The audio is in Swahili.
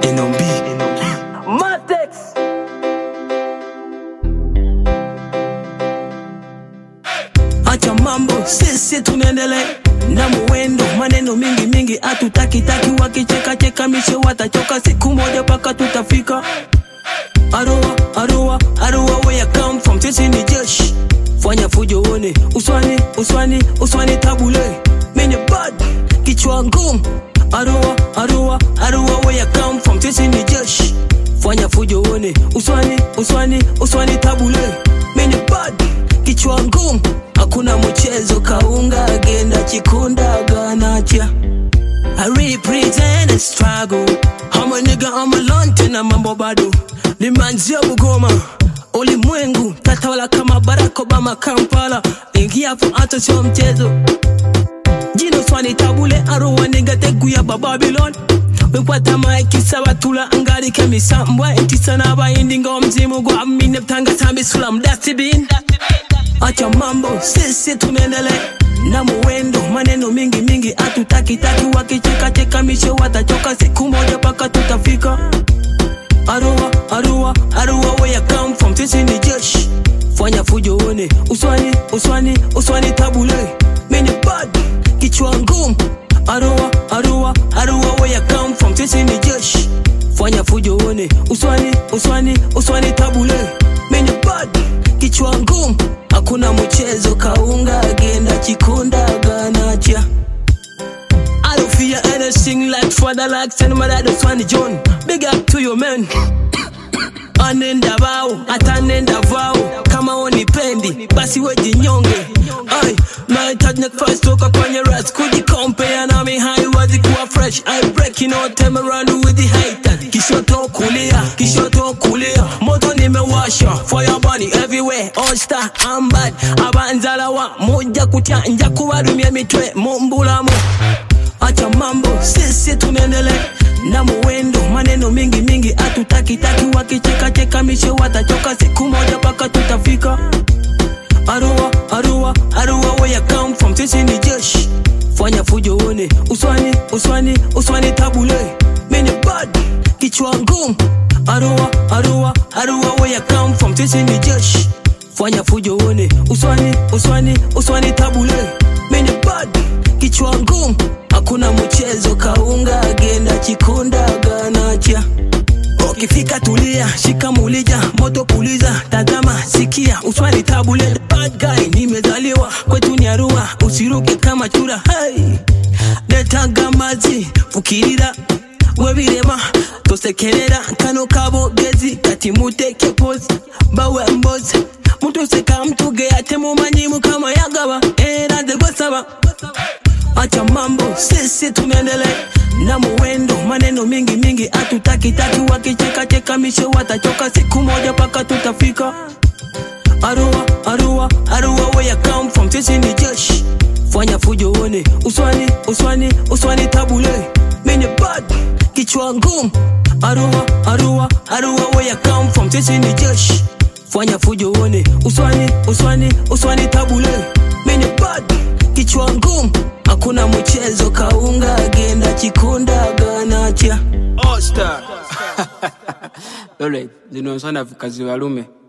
NOB. Matex. acha mambo sisi tunaendelea na muwendo maneno mingi mingi hatutakitaki wakichekacheka mishe watachoka siku moja paka tutafika arua arua arua where you come from sisi ni jeshi fanya fujo uone uswani uswani uswani tabule mini bad kichwa ngumu arua arua arua where you come from sisi ni jeshi fanya fujo uone uswani uswani uswani tabule mini bad kichwa ngumu hakuna mchezo kaunga agenda chikunda ganacha I represent a struggle I'm a nigga I'm alone tena mambo bado nimeanzia Bugoma ulimwengu tatawala kama Barack Obama Kampala ingia hapo hata sio mchezo jino swani tabule aruwa nigga teguya ba Babylon wekwata maiki sabatula ngali kemisambwa entisa n'abayindi ng'omuzimu gwa mine butanga bisula dustbin acha mambo sisi tunaendelea na muwendo maneno mingi mingi hatutakitaki wakichekacheka mishe watachoka siku moja paka tutafika arua arua arua where you come from sisi ni jeshi fanya fujo uone uswani uswani uswani tabule mini bad kichwa ngumu arua arua arua where you come from sisi ni jeshi fanya fujo uone uswani uswani uswani tabule mini bad kichwa ngumu hakuna mchezo kaunga agenda chikunda ganacha I don't fear anything like father like send my dad Swani John big up to your man anenda bao atanenda vao kama unipendi basi wejinyonge ai nahitaji nafasi toka kwenye ras kujikompea nami haiwezi kuwa fresh I breaking all time around with the hater kishoto kulia kishoto kulia moto nimewasha fire burning everywhere all star I'm bad abanzala wa moja kutya nja kubarumya mitwe mumbulamu acha mambo sisi tunaendelea na muwendo maneno mingi mingi hatutakitaki wakichekacheka mishe watachoka siku moja paka tutafika arua arua arua where you come from sisi ni jeshi fanya fujo uone uswani uswani uswani tabule mini bad kichwa ngumu arua arua arua where you come from sisi ni jeshi fanya fujo uone uswani uswani uswani tabule mini bad kichwa ngumu hakuna mchezo kaunga agenda chikunda ganacha ukifika tulia shika mulija moto puliza tazama sikia uswani tabule the bad guy nimezaliwa kwetu ni arua usiruke kama chura hey. netanga mazi fukirira webirema tosekerera kano kabogezi kati muteke pozi bawe mbozi mutuseka mtuge ate mumanyimu kama yagaba era nze gwesaba acha mambo sisi tunaendelea na muwendo maneno mingi mingi hatutakitaki wakichekacheka mishe watachoka siku moja paka tutafika arua arua arua where you come from sisi ni jeshi fanya fujo uone uswani uswani uswani tabule mini bad kichwa ngumu arua arua arua where you come from sisi ni jeshi fanya fujo uone uswani uswani uswani tabule mini bad kichwa ngumu hakuna mchezo kaunga agenda chikunda ganacha All star. Lole, zino nsana kazi walume.